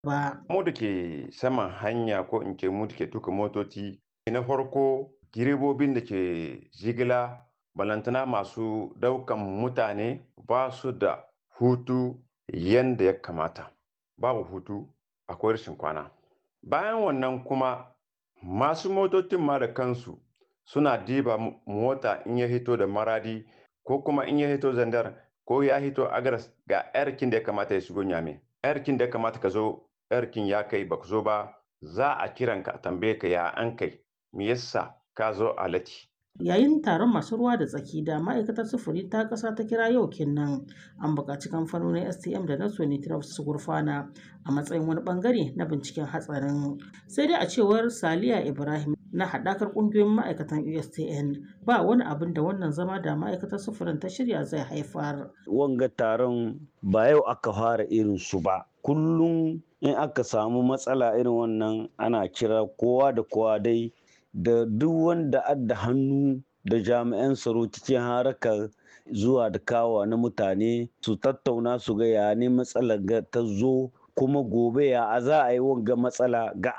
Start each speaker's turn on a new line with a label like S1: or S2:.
S1: ba.
S2: Mu da ke saman hanya ko in ce mu da ke tuka motoci na farko direbobin da ke jigila balantana masu daukan mutane ba su da hutu yanda ya kamata babu hutu akwai rashin kwana bayan wannan kuma masu motocin ma da kansu suna diba mota in ya hito da maradi ko kuma in ya hito zandar ko ya hito agaras ga yarkin da ya kamata ya shigo nyame yarkin da ya kamata ka zo yarkin ya kai ba zo ba za a kiran ka tambaye ka ya an kai me yasa ka zo a lati
S1: Yayin taron masu ruwa da tsaki da ma'aikatar sufuri ta ƙasa ta kira yau kenan an buƙaci kamfanonin STM da na Sonitraf su gurfana a matsayin wani bangare na binciken hatsarin. Sai dai a cewar Saliya Ibrahim na haɗakar ƙungiyoyin ma'aikatan USTN ba wani abin da wannan zama da ma'aikatar sufurin ta shirya zai haifar.
S3: Wanga taron ba yau aka fara irin su ba. Kullum in aka samu matsala irin wannan ana kira kowa da kowa dai da duk wanda adda hannu da jami'an tsaro cikin harakar zuwa da kawa na mutane su tattauna su ga ya ne matsalar ta zo kuma gobe ya za a yi wanga matsala ga